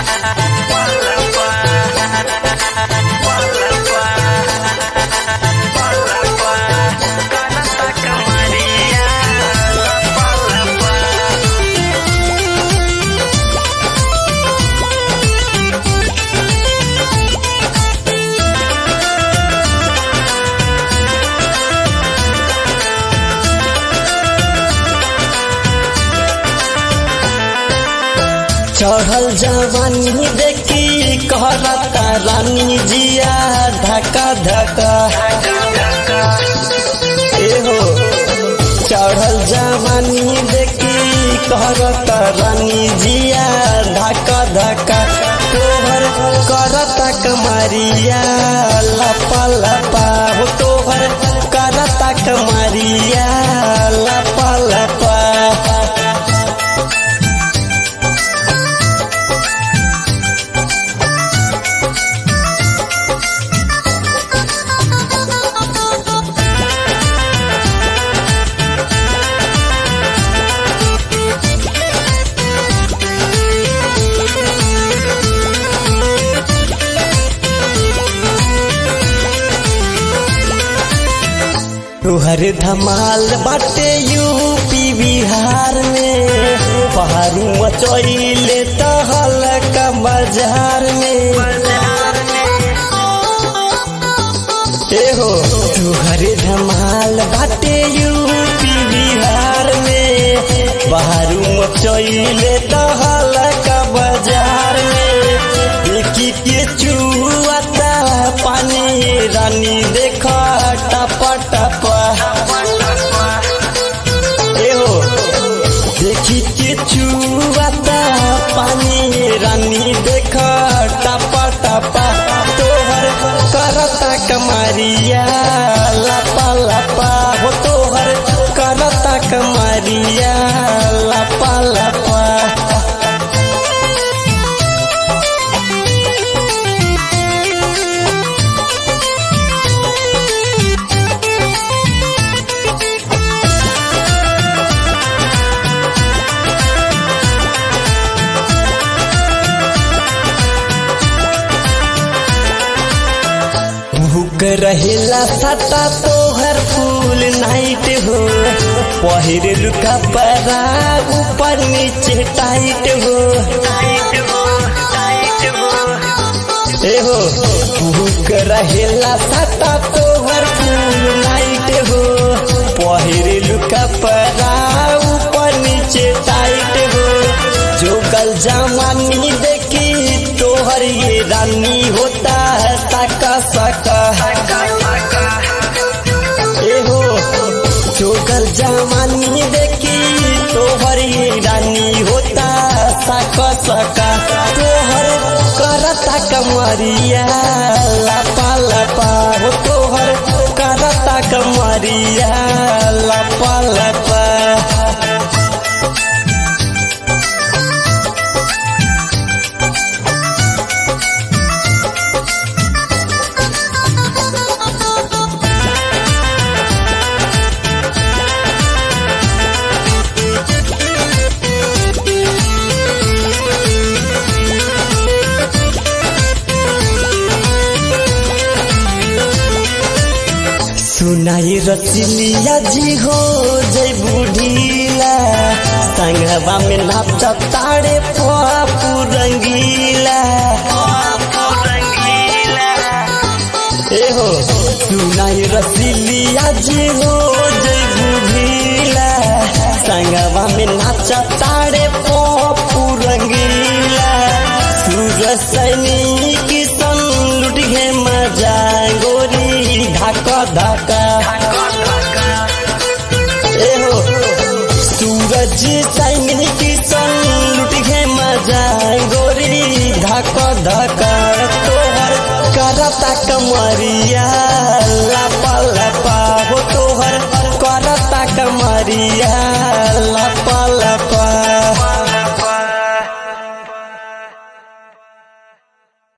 चढ़ल जवानी देखी कहरता रानी जिया धका धका एहो चढ़ल जवानी देखी कहरता रानी जिया धका धका तोहर करता कमरिया लपा लपा हो तोहर करता कमरिया लपा लपा तुहर धमाल बाटे यूपी बिहार में पहाड़ू मचैले तहल का बाजार में एहो तुहर धमाल बाटे यूपी बिहार में पहाड़ू मचैले तहल का बाजार में देखी के चुआता पानी रानी देखा टपा टपा एहो देखी के चुआता पानी रानी देखा टपा टपा तोहर करता कमरिया लपा लपा हो तोहर करता कमरिया लपा लपा भूख रहेला सता तोहर फूल नाइट हो पहिर लुका परा ऊपर नीचे टाइट हो एहो भूख रहेला सता तोहर फूल नाइट हो पहिर लुका परा ऊपर नीचे टाइट हो जो कल जमानी देखी तोहर ये रानी होता है सका सका एहो चोकर जवानी देखी तोहर ये रानी होता सका सका तोहर करता कमरिया लपा लपा हो तोहर करता कमरिया लपा लपा सुनाई रचिलिया जी हो जय बुढ़ीला संगवा में नाच ताड़े पापू रंगीला एहो सुनाई रचिलिया जी हो जय बुढ़ीला संगवा में नाच ताड़े पापू रंगीला सूरज सैनिक सन लुट गे मजा गोरी धाका धाका एहो सूरज सैनिक सन लुट गे मजा गोरी धाका धाका तोहर करता कमरिया लपा लपा हो तोहर करता कमरिया लपा